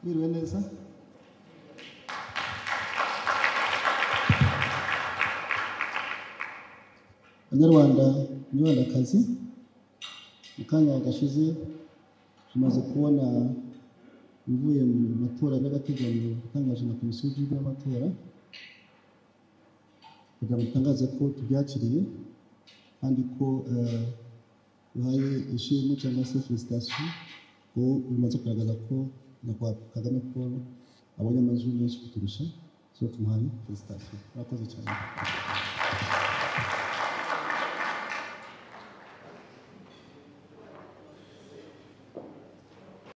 మీరు వెళ్ళేది sir banyarwanda nyibandakazi mu kanya gashize tumaze kubona ibivuye mu matora by'agateganyo atangajwe na komisiyo y'igihugu y'amatora kugira ngo dutangaze ko tubyakiriye kandi ko eh, duhaye ishimwe cyangwa se felicitasiyo ko bimaze kugaragaza ko nyakubahwa kagame paul abonye amajwi menshi kuturusha so tumuhaye felicitasiyo murakoze cyane